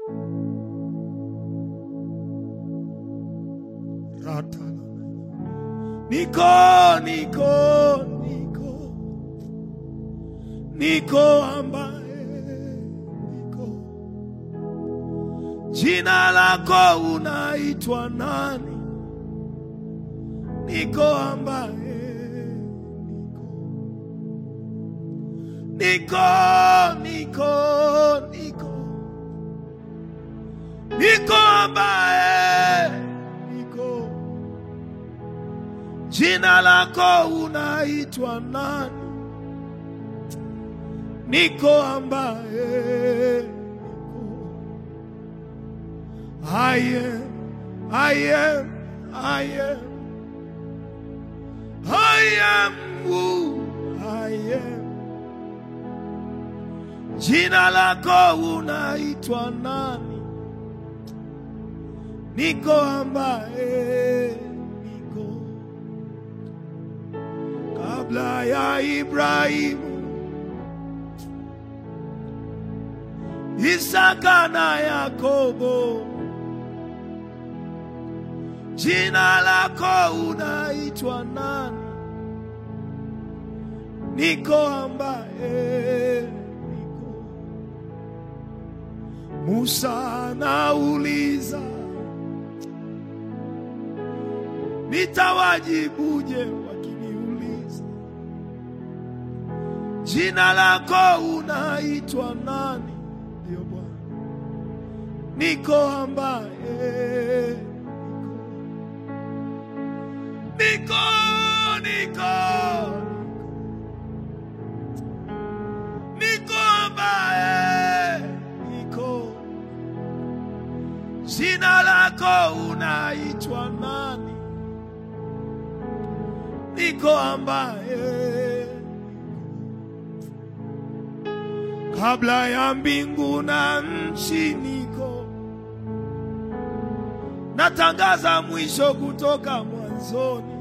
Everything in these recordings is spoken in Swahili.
Rata. Niko, niko, niko, niko ambaye niko. Jina lako unaitwa nani? Niko ambaye niko, niko, niko, niko ambaye niko. Jina lako unaitwa nani? Niko ambaye niko. I am, I am, I am, I am who I am. Jina lako unaitwa nani? Niko ambaye niko. Kabla ya Ibrahimu, Isaka na Yakobo, jina lako unaitwa nani? Niko ambaye niko. Musa anauliza, nitawajibuje wakiniuliza, jina lako unaitwa nani? Ndio Bwana, niko ambaye niko, niko, niko ambaye niko. Jina lako unaitwa nani? Niko ambaye kabla ya mbingu na nchi niko, natangaza mwisho kutoka mwanzoni.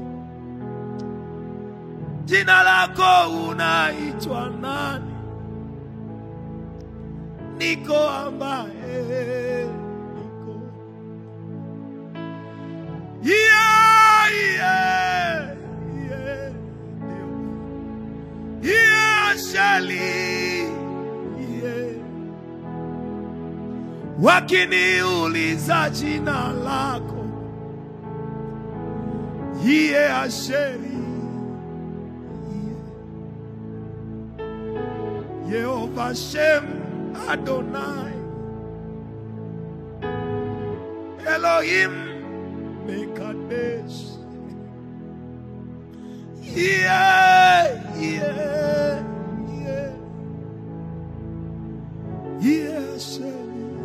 Jina lako unaitwa nani? Niko ambaye niko. Yeah, yeah, yeah. Yeah, Shali. Yeah. Wakiniuliza jina lako Yeye Asheri Yehova Shem Adonai Elohim Mekadesh Yeah, yeah, yeah Yeah, Asheri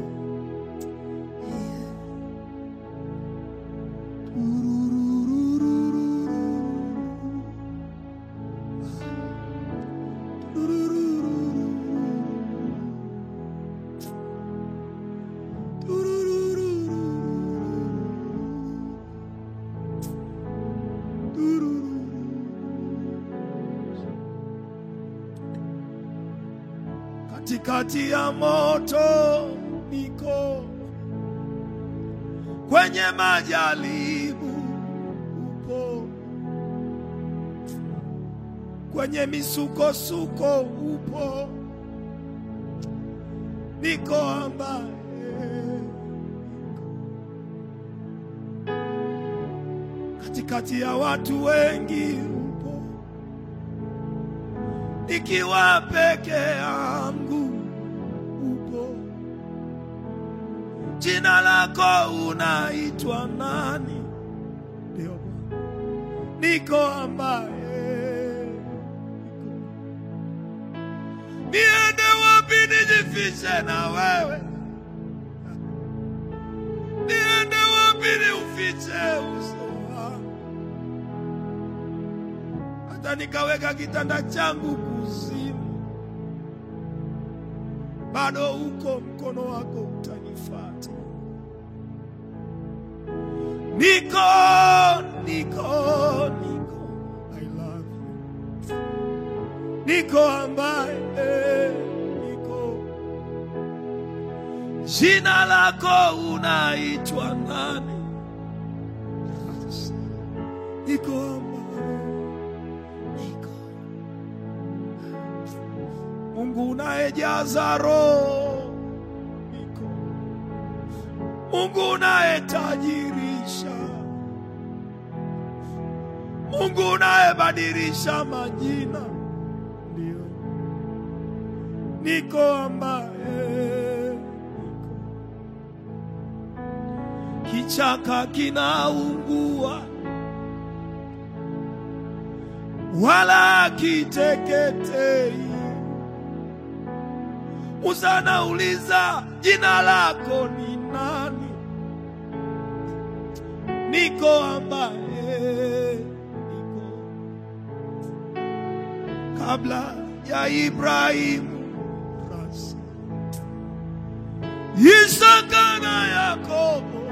Katikati ya moto niko, kwenye majaribu upo, kwenye misukosuko upo, niko ambaye katikati ya watu wengi upo, nikiwa peke yangu upo. Jina lako unaitwa nani? Ndio Bwana, niko ambaye niende wapi nijifiche na wewe? Niende wapi niufiche uso wako? Hata nikaweka kitanda changu kuzimu, bado uko mkono wako utanifata. Niko, niko, niko, I love you. Niko ambaye niko, jina lako unaitwa nani? Niko hapa, niko Mungu unayejaza roho, niko Mungu unayetajirisha, Mungu unayebadilisha majina, ndio niko ambaye kichaka kinaungua wala kiteketei. Musa anauliza jina lako ni nani? Niko ambaye niko kabla ya Ibrahimu, rasi Isaka na Yakobo,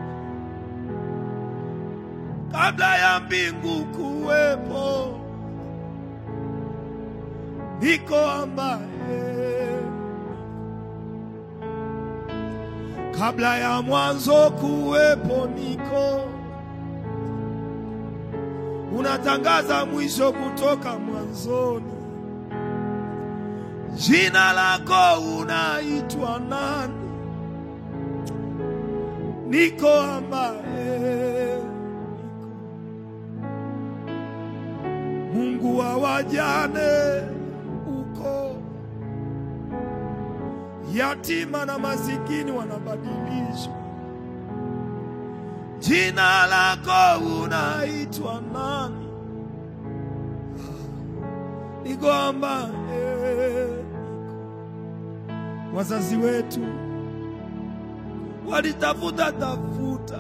kabla ya mbingu kuwepo, niko ambaye kabla ya mwanzo kuwepo, niko unatangaza mwisho kutoka mwanzoni. Jina lako unaitwa nani? Niko ambaye Mungu wa wajane uko yatima na masikini wanabadilishwa. Jina lako unaitwa nani? Niko ambaye wazazi wetu walitafuta tafuta,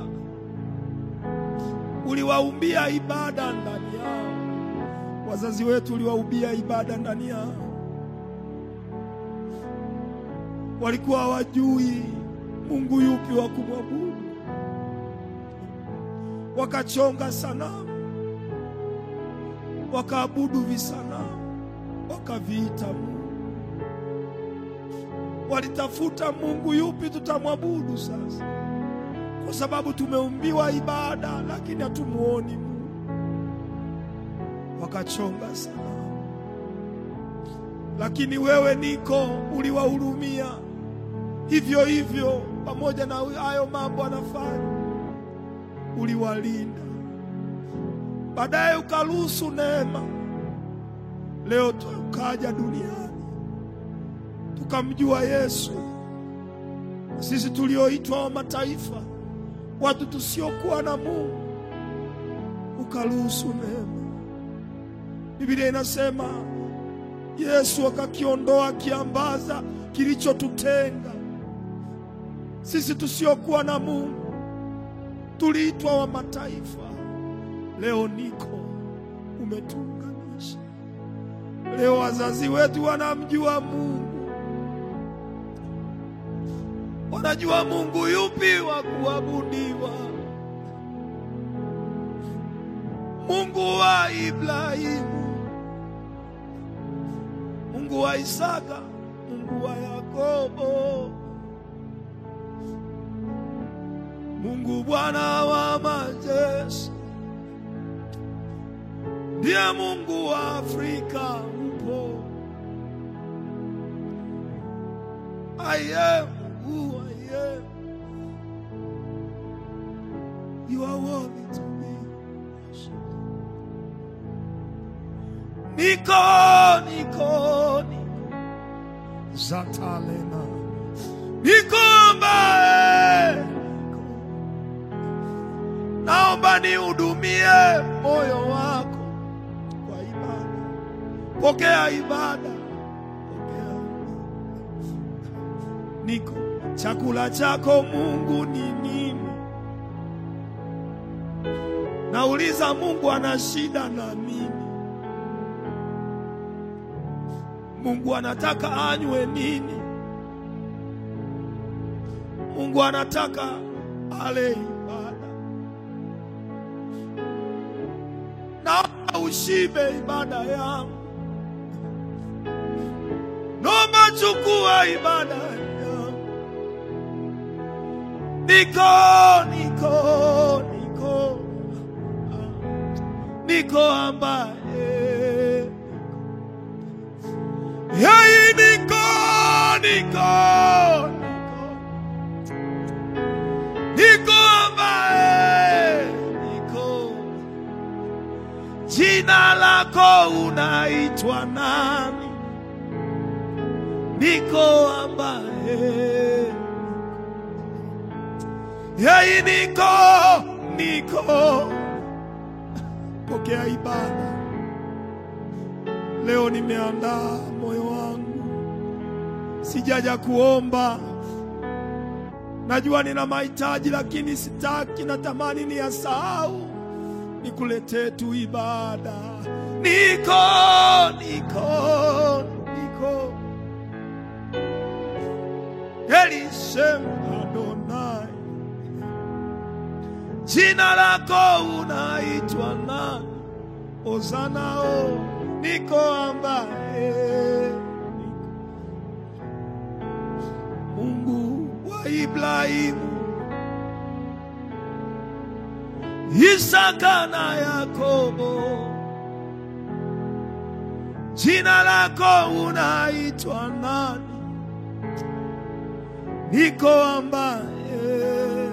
uliwaumbia ibada ndani yao. Wazazi wetu uliwaumbia ibada ndani yao, walikuwa hawajui Mungu yupi wa kumwabudu, wakachonga sanamu, wakaabudu visanamu, wakaviita Mungu walitafuta Mungu yupi tutamwabudu sasa, kwa sababu tumeumbiwa ibada, lakini hatumuoni Mungu. Wakachonga sana, lakini wewe niko uliwahurumia hivyo hivyo, pamoja na hayo mambo anafanya, uliwalinda. Baadaye ukaruhusu neema, leo tukaja duniani tukamjua Yesu. Sisi tulioitwa wa mataifa, watu tusiokuwa na Mungu, ukaruhusu neema. Biblia inasema Yesu akakiondoa kiambaza kilichotutenga sisi tusiokuwa na Mungu, tuliitwa wa mataifa. Leo niko umetuunganisha. Leo wazazi wetu wanamjua Mungu wanajua Mungu yupi wa kuabudiwa. Mungu wa Ibrahimu, Mungu wa Isaka, Mungu wa Yakobo, Mungu Bwana wa majeshi, ndiye Mungu wa Afrika upo. I am who I am. You are worthy to be worshipped. Niko, niko, niko. Zatalena. Niko ambaye naomba nihudumie moyo wako kwa ibada. Pokea ibada, pokea niko chakula chako Mungu ni nini? Nauliza, Mungu ana shida na nini? Mungu anataka anywe nini? Mungu anataka ale ibada. Naomba ushibe ibada yangu, naomba chukua ibada yangu. niko niko niko niko ambaye yeye niko niko niko niko ambaye niko jina lako unaitwa nani niko ambaye yeye niko niko pokea ibada leo nimeandaa moyo wangu sijaja kuomba najua nina mahitaji lakini sitaki natamani ni yasahau nikuletee tu ibada niko niko niko Elishem Adonai, jina lako unaitwa nani? Ozana o niko ambaye Mungu wa Ibrahimu, Isaka na Yakobo, jina lako unaitwa nani? niko ambaye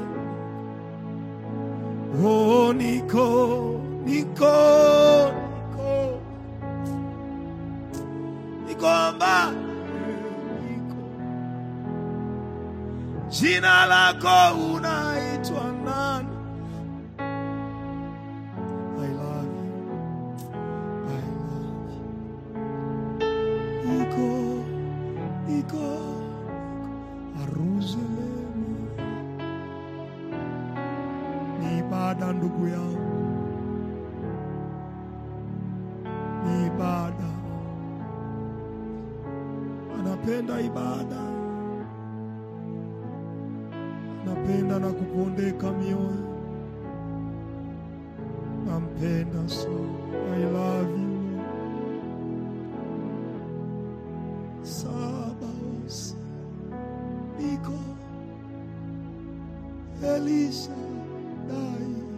oh, niko niko niko niko ambaye niko jina lako unaitwa nani? I love you. I love you. Niko niko Yerusalemu ni ibada, ndugu yangu, ni ibada. Anapenda ibada, anapenda na kupondeka mioyo, nampenda sana. I love you Sabaoth niko Elisha dai